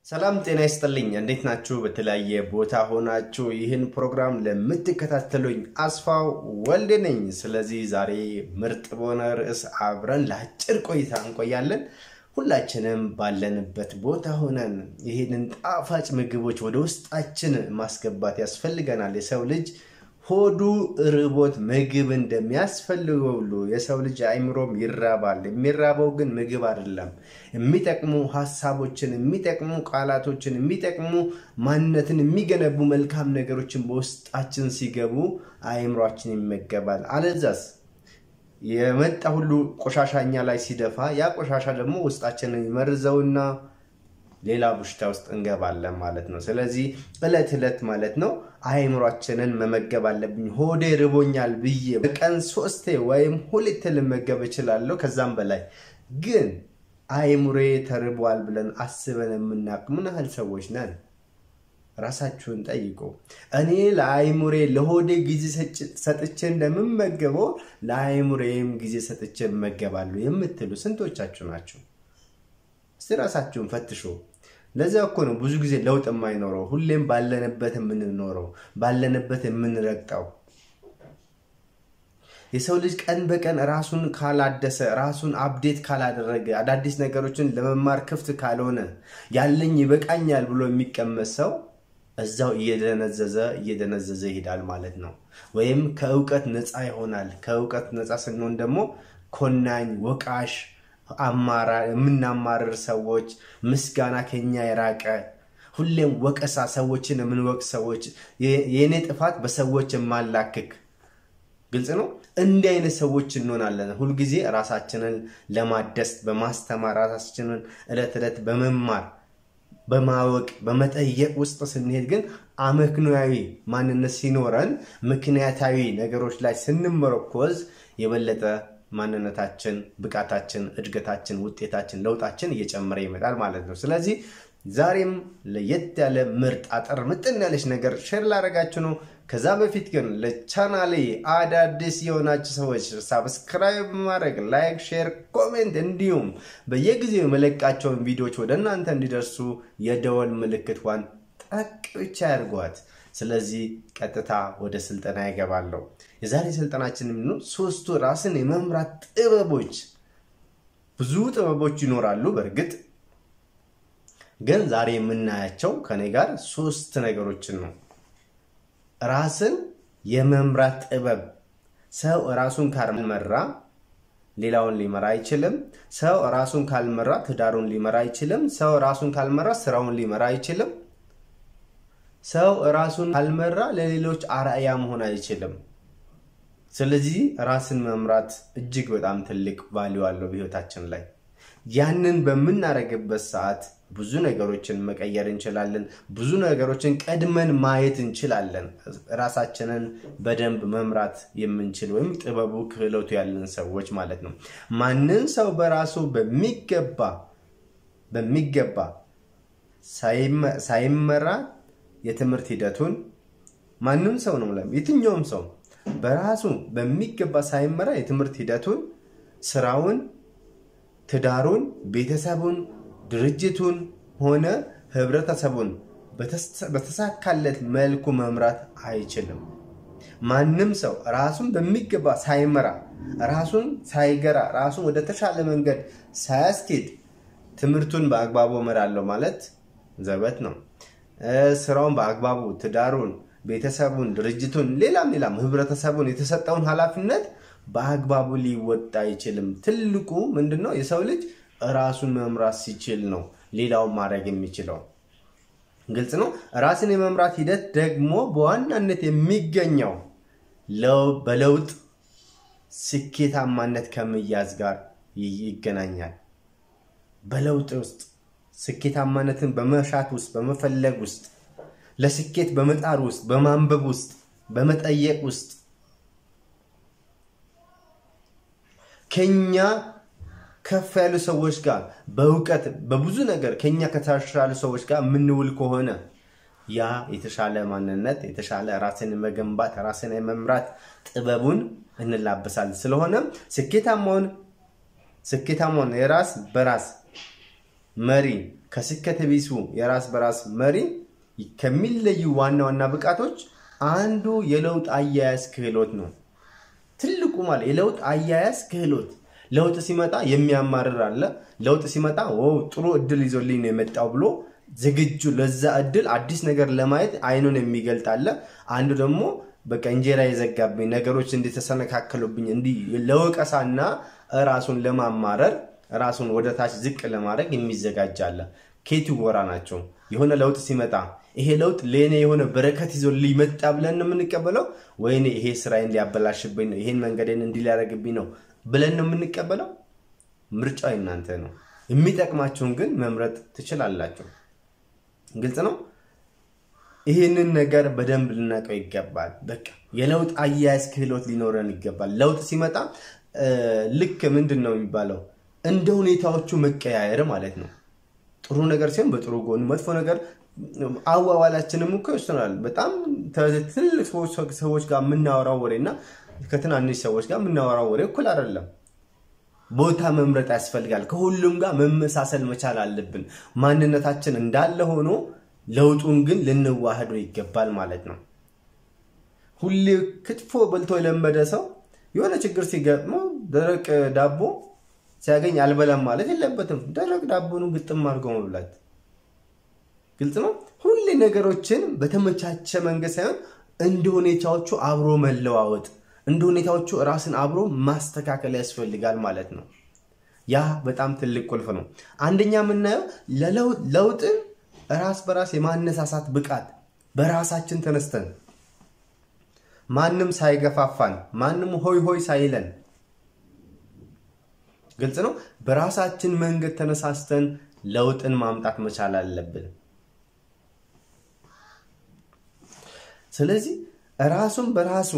ሰላም ጤና ይስጥልኝ። እንዴት ናችሁ? በተለያየ ቦታ ሆናችሁ ይህን ፕሮግራም ለምትከታተሉኝ አስፋው ወልድ ነኝ። ስለዚህ ዛሬ ምርጥ በሆነ ርዕስ አብረን ለአጭር ቆይታ እንቆያለን። ሁላችንም ባለንበት ቦታ ሆነን ይህንን ጣፋጭ ምግቦች ወደ ውስጣችን ማስገባት ያስፈልገናል። የሰው ልጅ ሆዱ ርቦት ምግብ እንደሚያስፈልገው ሁሉ የሰው ልጅ አይምሮም ይራባል። የሚራበው ግን ምግብ አይደለም። የሚጠቅሙ ሀሳቦችን፣ የሚጠቅሙ ቃላቶችን፣ የሚጠቅሙ ማንነትን የሚገነቡ መልካም ነገሮችን በውስጣችን ሲገቡ አይምሯችን ይመገባል። አለዛስ የመጣ ሁሉ ቆሻሻ እኛ ላይ ሲደፋ ያ ቆሻሻ ደግሞ ውስጣችንን ይመርዘውና ሌላ በሽታ ውስጥ እንገባለን ማለት ነው። ስለዚህ እለት እለት ማለት ነው አይምሯችንን መመገብ አለብኝ። ሆዴ ርቦኛል ብዬ በቀን ሶስቴ ወይም ሁለቴ ልመገብ እችላለሁ፣ ከዛም በላይ ግን አይምሬ ተርቧል ብለን አስበን የምናውቅ ምን ያህል ሰዎች ነን? ራሳችሁን ጠይቁ። እኔ ለአይሙሬ ለሆዴ ጊዜ ሰጥቼ እንደምመገበው ለአይሙሬም ጊዜ ሰጥቼ እመገባለሁ የምትሉ ስንቶቻችሁ ናቸው? እስቲ ራሳችሁን ፈትሹ። ለዚያ እኮ ነው ብዙ ጊዜ ለውጥ የማይኖረው፣ ሁሌም ባለንበት የምንኖረው፣ ባለንበት የምንረግጠው። የሰው ልጅ ቀን በቀን ራሱን ካላደሰ፣ ራሱን አፕዴት ካላደረገ፣ አዳዲስ ነገሮችን ለመማር ክፍት ካልሆነ፣ ያለኝ ይበቃኛል ብሎ የሚቀመጥ ሰው እዛው እየደነዘዘ እየደነዘዘ ይሄዳል ማለት ነው። ወይም ከእውቀት ነፃ ይሆናል። ከእውቀት ነፃ ስንሆን ደግሞ ኮናኝ፣ ወቃሽ የምናማርር ሰዎች፣ ምስጋና ከኛ የራቀ ሁሌም ወቀሳ፣ ሰዎችን የምንወቅ ሰዎች፣ የእኔ ጥፋት በሰዎች የማላክክ ግልጽ ነው። እንዲህ አይነት ሰዎች እንሆናለን። ሁልጊዜ ራሳችንን ለማደስ በማስተማር ራሳችንን ዕለት ዕለት በመማር በማወቅ በመጠየቅ ውስጥ ስንሄድ ግን አመክንያዊ ማንነት ሲኖረን ምክንያታዊ ነገሮች ላይ ስንመረኮዝ የበለጠ ማንነታችን፣ ብቃታችን፣ እድገታችን፣ ውጤታችን፣ ለውጣችን እየጨመረ ይመጣል ማለት ነው። ስለዚህ ዛሬም ለየት ያለ ምርጥ አጠር ምጥን ያለች ነገር ሼር ላደርጋችሁ ነው። ከዛ በፊት ግን ለቻናሌ አዳዲስ የሆናችሁ ሰዎች ሳብስክራይብ ማድረግ፣ ላይክ፣ ሼር፣ ኮሜንት እንዲሁም በየጊዜው የመለቃቸውን ቪዲዮዎች ወደ እናንተ እንዲደርሱ የደወል ምልክቷን ጠቅ ብቻ ያድርጓት። ስለዚህ ቀጥታ ወደ ስልጠና ይገባለሁ። የዛሬ ስልጠናችን የሚሆኑ ሶስቱ ራስን የመምራት ጥበቦች። ብዙ ጥበቦች ይኖራሉ በእርግጥ ግን ዛሬ የምናያቸው ከኔ ጋር ሶስት ነገሮችን ነው። ራስን የመምራት ጥበብ። ሰው ራሱን ካልመራ ሌላውን ሊመራ አይችልም። ሰው ራሱን ካልመራ ትዳሩን ሊመራ አይችልም። ሰው ራሱን ካልመራ ስራውን ሊመራ አይችልም። ሰው ራሱን ካልመራ ለሌሎች አርአያ መሆን አይችልም። ስለዚህ ራስን መምራት እጅግ በጣም ትልቅ ቫሊዩ አለው በህይወታችን ላይ። ያንን በምናደርግበት ሰዓት ብዙ ነገሮችን መቀየር እንችላለን። ብዙ ነገሮችን ቀድመን ማየት እንችላለን። ራሳችንን በደንብ መምራት የምንችል ወይም ጥበቡ ክህሎቱ ያለን ሰዎች ማለት ነው። ማንን ሰው በራሱ በሚገባ በሚገባ ሳይመራ የትምህርት ሂደቱን ማንም ሰው ነው የትኛውም ሰው በራሱ በሚገባ ሳይመራ የትምህርት ሂደቱን፣ ስራውን፣ ትዳሩን፣ ቤተሰቡን ድርጅቱን ሆነ ህብረተሰቡን በተሳካለት መልኩ መምራት አይችልም። ማንም ሰው ራሱን በሚገባ ሳይመራ ራሱን ሳይገራ ራሱን ወደ ተሻለ መንገድ ሳያስኬድ ትምህርቱን በአግባቡ እመራለሁ ማለት ዘበት ነው። ስራውን በአግባቡ ትዳሩን፣ ቤተሰቡን፣ ድርጅቱን፣ ሌላም ሌላም ህብረተሰቡን የተሰጠውን ኃላፊነት በአግባቡ ሊወጣ አይችልም። ትልቁ ምንድነው? የሰው ልጅ ራሱን መምራት ሲችል ነው ሌላውን ማድረግ የሚችለው። ግልጽ ነው። ራስን የመምራት ሂደት ደግሞ በዋናነት የሚገኘው በለውጥ ስኬታማነት ከመያዝ ጋር ይገናኛል። በለውጥ ውስጥ ስኬታማነትን በመሻት ውስጥ በመፈለግ ውስጥ ለስኬት በመጣር ውስጥ በማንበብ ውስጥ በመጠየቅ ውስጥ ከኛ ከፍ ያሉ ሰዎች ጋር በእውቀት በብዙ ነገር ከኛ ከተሻሉ ሰዎች ጋር የምንውል ከሆነ ያ የተሻለ ማንነት የተሻለ ራስን መገንባት ራስን የመምራት ጥበቡን እንላበሳለን። ስለሆነም ስኬታማውን ስኬታማውን የራስ በራስ መሪ ከስከተ ቢሱ የራስ በራስ መሪ ከሚለዩ ዋና ዋና ብቃቶች አንዱ የለውጥ አያያዝ ክህሎት ነው። ትልቁ ማለት የለውጥ አያያዝ ክህሎት ለውጥ ሲመጣ የሚያማርር አለ። ለውጥ ሲመጣ ጥሩ እድል ይዞልኝ ነው የመጣው ብሎ ዝግጁ ለዛ እድል አዲስ ነገር ለማየት አይኑን የሚገልጥ አለ። አንዱ ደግሞ በቃ እንጀራ የዘጋብኝ ነገሮች እንዲተሰነካከሉብኝ እንዲህ ለወቀሳና ራሱን ለማማረር ራሱን ወደ ታች ዝቅ ለማድረግ የሚዘጋጅ አለ። ኬቱ ጎራ ናቸው። የሆነ ለውጥ ሲመጣ ይሄ ለውጥ ለእኔ የሆነ በረከት ይዞ ሊመጣ ብለን ነው የምንቀበለው፣ ወይኔ ይሄ ስራዬን ሊያበላሽብኝ ነው፣ ይሄን መንገዴን እንዲህ ሊያደርግብኝ ነው ብለን ነው የምንቀበለው። ምርጫው እናንተ ነው። የሚጠቅማችሁን ግን መምረጥ ትችላላችሁ። ግልጽ ነው። ይህንን ነገር በደንብ ልናውቀው ይገባል። በቃ የለውጥ አያያዝ ክህሎት ሊኖረን ይገባል። ለውጥ ሲመጣ ልክ ምንድን ነው የሚባለው እንደ ሁኔታዎቹ መቀያየር ማለት ነው። ጥሩ ነገር ሲሆን በጥሩ ጎን፣ መጥፎ ነገር አዋዋላችንም እኮ ይወስናል። በጣም ትልቅ ሰዎች ጋር የምናወራው ወሬ እና ከትናንሽ ሰዎች ጋር የምናወራው ወሬ እኩል አይደለም። ቦታ መምረጥ ያስፈልጋል። ከሁሉም ጋር መመሳሰል መቻል አለብን። ማንነታችን እንዳለ ሆኖ ለውጡን ግን ልንዋህዶ ይገባል ማለት ነው። ሁሌ ክትፎ በልቶ የለመደ ሰው የሆነ ችግር ሲገጥመው ደረቅ ዳቦ ሲያገኝ አልበላም ማለት የለበትም። ደረቅ ዳቦኑ ግጥም አድርጎ መብላት ግልጽ ነው። ሁሌ ነገሮችን በተመቻቸ መንገድ ሳይሆን እንደ ሁኔታዎቹ አብሮ መለዋወጥ እንደ ሁኔታዎቹ ራስን አብሮ ማስተካከል ያስፈልጋል ማለት ነው። ያ በጣም ትልቅ ቁልፍ ነው። አንደኛ የምናየው ለውጥን ራስ በራስ የማነሳሳት ብቃት በራሳችን ተነስተን ማንም ሳይገፋፋን ማንም ሆይ ሆይ ሳይለን ግልጽ ነው። በራሳችን መንገድ ተነሳስተን ለውጥን ማምጣት መቻል አለብን። ስለዚህ ራሱን በራሱ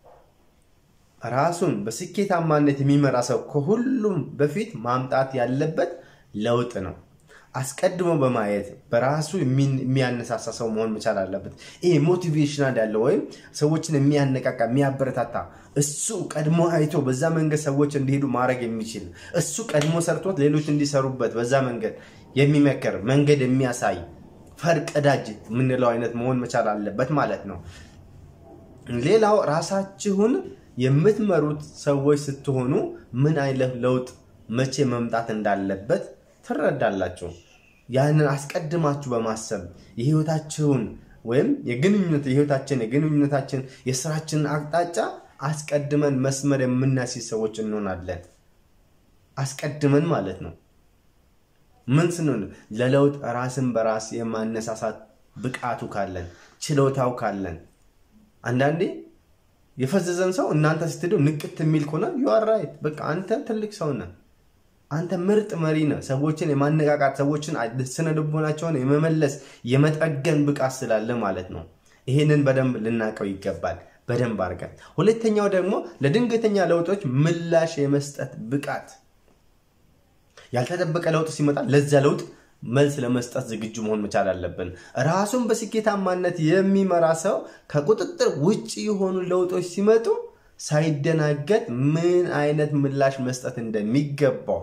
ራሱን በስኬታማነት የሚመራ ሰው ከሁሉም በፊት ማምጣት ያለበት ለውጥ ነው። አስቀድሞ በማየት በራሱ የሚያነሳሳ ሰው መሆን መቻል አለበት። ይሄ ሞቲቬሽናል ያለው ወይም ሰዎችን የሚያነቃቃ የሚያበረታታ እሱ ቀድሞ አይቶ በዛ መንገድ ሰዎች እንዲሄዱ ማድረግ የሚችል እሱ ቀድሞ ሰርቶት ሌሎች እንዲሰሩበት በዛ መንገድ የሚመክር መንገድ የሚያሳይ ፈርቀዳጅ የምንለው አይነት መሆን መቻል አለበት ማለት ነው። ሌላው ራሳችሁን የምትመሩት ሰዎች ስትሆኑ ምን አይነት ለውጥ መቼ መምጣት እንዳለበት ትረዳላችሁ። ያንን አስቀድማችሁ በማሰብ የህይወታችሁን ወይም የግንኙነት የህይወታችን የግንኙነታችን የስራችንን አቅጣጫ አስቀድመን መስመር የምናስይዝ ሰዎች እንሆናለን። አስቀድመን ማለት ነው። ምን ስንሆን ለለውጥ ራስን በራስ የማነሳሳት ብቃቱ ካለን ችሎታው ካለን አንዳንዴ የፈዘዘን ሰው እናንተ ስትሄዱ ንቅት የሚል ከሆነ ዩአራይት በቃ አንተ ትልቅ ሰው ነህ። አንተ ምርጥ መሪ ነህ። ሰዎችን የማነቃቃት ሰዎችን ስነ ልቦናቸውን የመመለስ የመጠገን ብቃት ስላለ ማለት ነው። ይህንን በደንብ ልናውቀው ይገባል፣ በደንብ አድርገን። ሁለተኛው ደግሞ ለድንገተኛ ለውጦች ምላሽ የመስጠት ብቃት። ያልተጠበቀ ለውጥ ሲመጣ ለዚያ ለውጥ መልስ ለመስጠት ዝግጁ መሆን መቻል አለብን። ራሱን በስኬታማነት የሚመራ ሰው ከቁጥጥር ውጭ የሆኑ ለውጦች ሲመጡ ሳይደናገጥ ምን አይነት ምላሽ መስጠት እንደሚገባው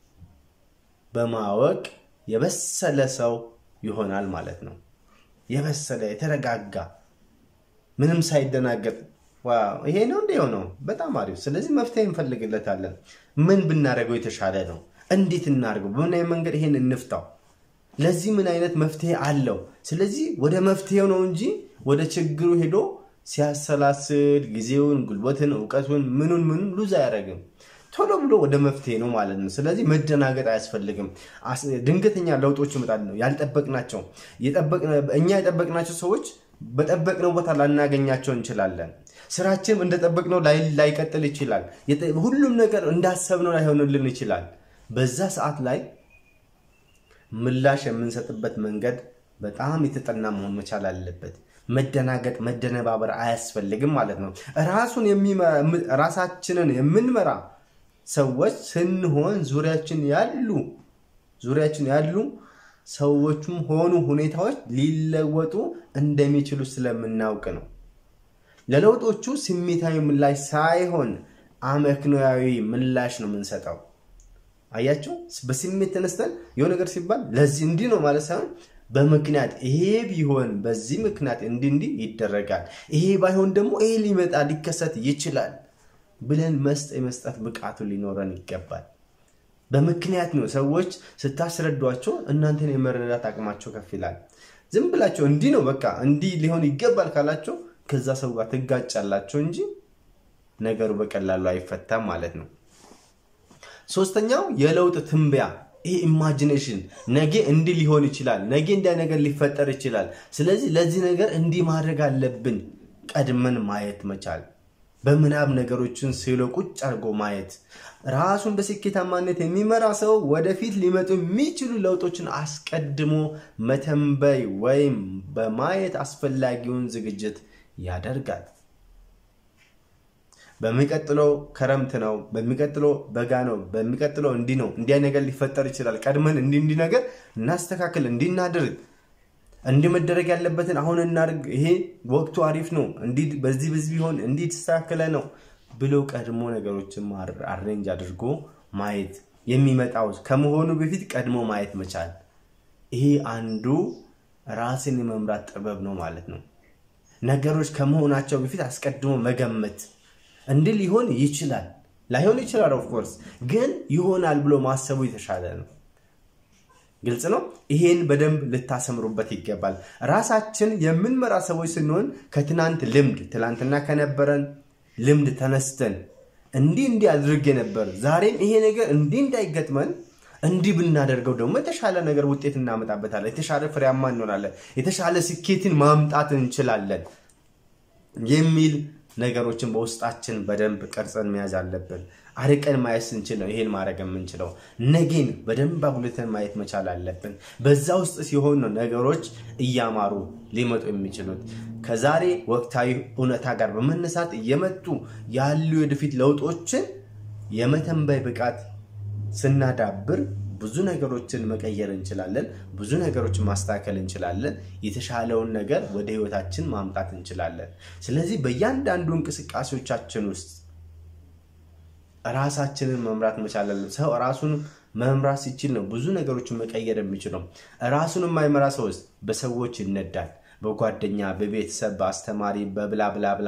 በማወቅ የበሰለ ሰው ይሆናል ማለት ነው። የበሰለ የተረጋጋ ምንም ሳይደናገጥ ይሄ ነው እንደ የሆነው በጣም አሪፍ። ስለዚህ መፍትሄ እንፈልግለታለን። ምን ብናደርገው የተሻለ ነው? እንዴት እናድርገው? በምን አይነት መንገድ ይሄን እንፍታው? ለዚህ ምን አይነት መፍትሄ አለው? ስለዚህ ወደ መፍትሄው ነው እንጂ ወደ ችግሩ ሄዶ ሲያሰላስል ጊዜውን፣ ጉልበትን፣ እውቀቱን ምኑን ምኑን ሉዝ አያደርግም። ቶሎ ብሎ ወደ መፍትሄ ነው ማለት ነው። ስለዚህ መደናገጥ አያስፈልግም። ድንገተኛ ለውጦች ይመጣሉ ነው ያልጠበቅናቸው። እኛ የጠበቅናቸው ሰዎች በጠበቅነው ቦታ ላናገኛቸው እንችላለን። ስራችን እንደጠበቅነው ላይቀጥል ይችላል። ሁሉም ነገር እንዳሰብነው ላይሆንልን ይችላል። በዛ ሰዓት ላይ ምላሽ የምንሰጥበት መንገድ በጣም የተጠና መሆን መቻል አለበት። መደናገጥ፣ መደነባበር አያስፈልግም ማለት ነው። ራሱን ራሳችንን የምንመራ ሰዎች ስንሆን ዙሪያችን ያሉ ዙሪያችን ያሉ ሰዎቹም ሆኑ ሁኔታዎች ሊለወጡ እንደሚችሉ ስለምናውቅ ነው። ለለውጦቹ ስሜታዊ ምላሽ ሳይሆን አመክንያዊ ምላሽ ነው የምንሰጠው። አያቸው። በስሜት ተነስተን የሆነ ነገር ሲባል ለዚህ እንዲህ ነው ማለት ሳይሆን በምክንያት ይሄ ቢሆን በዚህ ምክንያት እንዲህ እንዲህ ይደረጋል፣ ይሄ ባይሆን ደግሞ ይሄ ሊመጣ ሊከሰት ይችላል ብለን መስጠ የመስጠት ብቃቱ ሊኖረን ይገባል። በምክንያት ነው ሰዎች ስታስረዷቸው እናንተን የመረዳት አቅማቸው ከፍ ይላል። ዝም ብላቸው እንዲህ ነው በቃ እንዲህ ሊሆን ይገባል ካላቸው ከዛ ሰው ጋር ትጋጫላቸው እንጂ ነገሩ በቀላሉ አይፈታም ማለት ነው። ሶስተኛው የለውጥ ትንበያ ይህ ኢማጂኔሽን ነገ እንዲህ ሊሆን ይችላል፣ ነገ እንዲያ ነገር ሊፈጠር ይችላል። ስለዚህ ለዚህ ነገር እንዲህ ማድረግ አለብን። ቀድመን ማየት መቻል፣ በምናብ ነገሮችን ስሎ ቁጭ አድርጎ ማየት። ራሱን በስኬታማነት የሚመራ ሰው ወደፊት ሊመጡ የሚችሉ ለውጦችን አስቀድሞ መተንበይ ወይም በማየት አስፈላጊውን ዝግጅት ያደርጋል። በሚቀጥለው ክረምት ነው፣ በሚቀጥለው በጋ ነው፣ በሚቀጥለው እንዲህ ነው፣ እንዲያ ነገር ሊፈጠር ይችላል። ቀድመን እንዲህ እንዲህ ነገር እናስተካክል፣ እንዲህ እናድርግ፣ እንዲህ መደረግ ያለበትን አሁን እናድርግ፣ ይሄ ወቅቱ አሪፍ ነው፣ እንዲህ በዚህ በዚህ ቢሆን እንዲህ የተስተካከለ ነው ብሎ ቀድሞ ነገሮችን አሬንጅ አድርጎ ማየት የሚመጣው ከመሆኑ በፊት ቀድሞ ማየት መቻል፣ ይሄ አንዱ ራስን የመምራት ጥበብ ነው ማለት ነው። ነገሮች ከመሆናቸው በፊት አስቀድሞ መገመት እንዲህ ሊሆን ይችላል፣ ላይሆን ይችላል። ኦፍኮርስ ግን ይሆናል ብሎ ማሰቡ የተሻለ ነው። ግልጽ ነው። ይሄን በደንብ ልታሰምሩበት ይገባል። ራሳችን የምንመራ ሰዎች ስንሆን ከትናንት ልምድ ትናንትና ከነበረን ልምድ ተነስተን እንዲህ እንዲህ አድርጌ ነበር፣ ዛሬም ይሄ ነገር እንዲህ እንዳይገጥመን እንዲህ ብናደርገው ደግሞ የተሻለ ነገር ውጤት እናመጣበታለን፣ የተሻለ ፍሬያማ እንሆናለን፣ የተሻለ ስኬትን ማምጣት እንችላለን የሚል ነገሮችን በውስጣችን በደንብ ቀርጸን መያዝ አለብን። አርቀን ማየት ስንችል ነው ይሄን ማድረግ የምንችለው። ነገን በደንብ አጉልተን ማየት መቻል አለብን። በዛ ውስጥ ሲሆን ነው ነገሮች እያማሩ ሊመጡ የሚችሉት። ከዛሬ ወቅታዊ እውነታ ጋር በመነሳት እየመጡ ያሉ የወደፊት ለውጦችን የመተንበይ ብቃት ስናዳብር ብዙ ነገሮችን መቀየር እንችላለን። ብዙ ነገሮችን ማስተካከል እንችላለን። የተሻለውን ነገር ወደ ህይወታችን ማምጣት እንችላለን። ስለዚህ በእያንዳንዱ እንቅስቃሴዎቻችን ውስጥ ራሳችንን መምራት መቻል አለን። ሰው ራሱን መምራት ሲችል ነው ብዙ ነገሮችን መቀየር የሚችለው። ራሱን የማይመራ ሰው በሰዎች ይነዳል። በጓደኛ፣ በቤተሰብ፣ በአስተማሪ፣ በብላ ብላ ብላ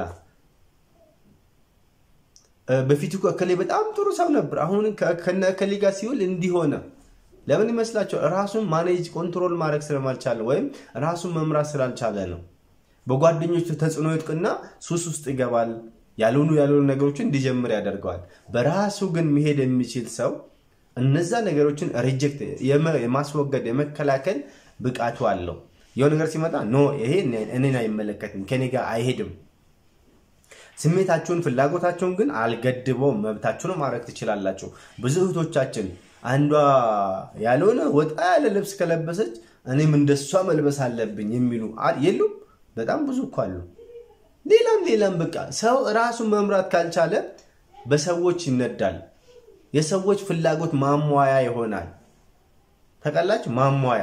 በፊት እኮ እከሌ በጣም ጥሩ ሰው ነበር፣ አሁን ከነ እከሌ ጋር ሲውል እንዲሆነ ለምን ይመስላቸው? ራሱን ማኔጅ ኮንትሮል ማድረግ ስለማልቻለ ወይም ራሱን መምራት ስላልቻለ ነው። በጓደኞቹ ተጽዕኖ ይጥቅና ሱስ ውስጥ ይገባል። ያልሆኑ ያልሆኑ ነገሮችን እንዲጀምር ያደርገዋል። በራሱ ግን መሄድ የሚችል ሰው እነዛ ነገሮችን ሪጀክት የማስወገድ የመከላከል ብቃቱ አለው። የሆነ ነገር ሲመጣ ኖ ይሄ እኔን አይመለከትም፣ ከኔ ጋር አይሄድም። ስሜታችሁን ፍላጎታቸውን ግን አልገድበውም። መብታችሁን ማድረግ ትችላላችሁ። ብዙ እህቶቻችን አንዷ ያልሆነ ወጣ ያለ ልብስ ከለበሰች እኔም እንደሷ መልበስ አለብኝ የሚሉ የሉም? በጣም ብዙ እኮ አሉ። ሌላም ሌላም በቃ ሰው ራሱን መምራት ካልቻለ በሰዎች ይነዳል። የሰዎች ፍላጎት ማሟያ ይሆናል። ተቀላች ማሟያ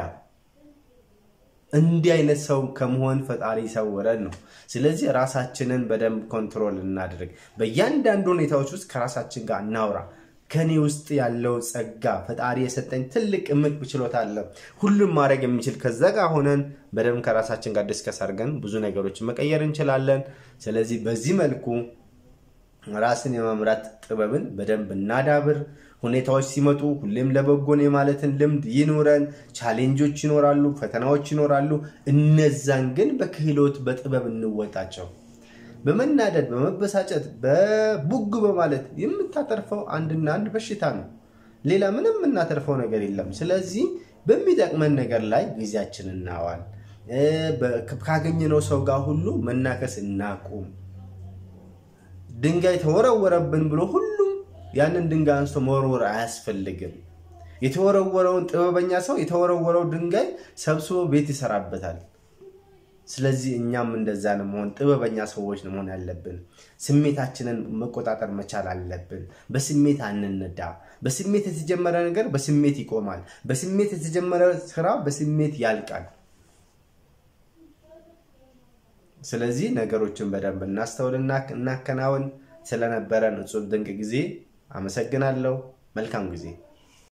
እንዲህ አይነት ሰው ከመሆን ፈጣሪ ይሰውረን ነው። ስለዚህ ራሳችንን በደንብ ኮንትሮል እናድርግ። በእያንዳንዱ ሁኔታዎች ውስጥ ከራሳችን ጋር እናውራ። ከኔ ውስጥ ያለው ጸጋ ፈጣሪ የሰጠኝ ትልቅ እምቅ ችሎታ አለ፣ ሁሉም ማድረግ የሚችል ከዛ ጋር ሆነን በደንብ ከራሳችን ጋር ዲስከስ አድርገን ብዙ ነገሮችን መቀየር እንችላለን። ስለዚህ በዚህ መልኩ ራስን የመምራት ጥበብን በደንብ እናዳብር። ሁኔታዎች ሲመጡ ሁሌም ለበጎን የማለትን ልምድ ይኑረን። ቻሌንጆች ይኖራሉ፣ ፈተናዎች ይኖራሉ። እነዛን ግን በክህሎት በጥበብ እንወጣቸው። በመናደድ በመበሳጨት በቡግ በማለት የምታተርፈው አንድና አንድ በሽታ ነው። ሌላ ምንም የምናተርፈው ነገር የለም። ስለዚህ በሚጠቅመን ነገር ላይ ጊዜያችን እናዋል። ካገኘነው ሰው ጋር ሁሉ መናከስ እናቁም። ድንጋይ ተወረወረብን ብሎ ሁሉም ያንን ድንጋይ አንስቶ መወርወር አያስፈልግም። የተወረወረውን ጥበበኛ ሰው የተወረወረው ድንጋይ ሰብስቦ ቤት ይሰራበታል። ስለዚህ እኛም እንደዛ ነው መሆን ጥበበኛ ሰዎች ነው መሆን ያለብን። ስሜታችንን መቆጣጠር መቻል አለብን። በስሜት አንነዳ። በስሜት የተጀመረ ነገር በስሜት ይቆማል። በስሜት የተጀመረ ስራ በስሜት ያልቃል። ስለዚህ ነገሮችን በደንብ እናስተውልና እናከናውን። ስለነበረን እጹብ ድንቅ ጊዜ አመሰግናለሁ። መልካም ጊዜ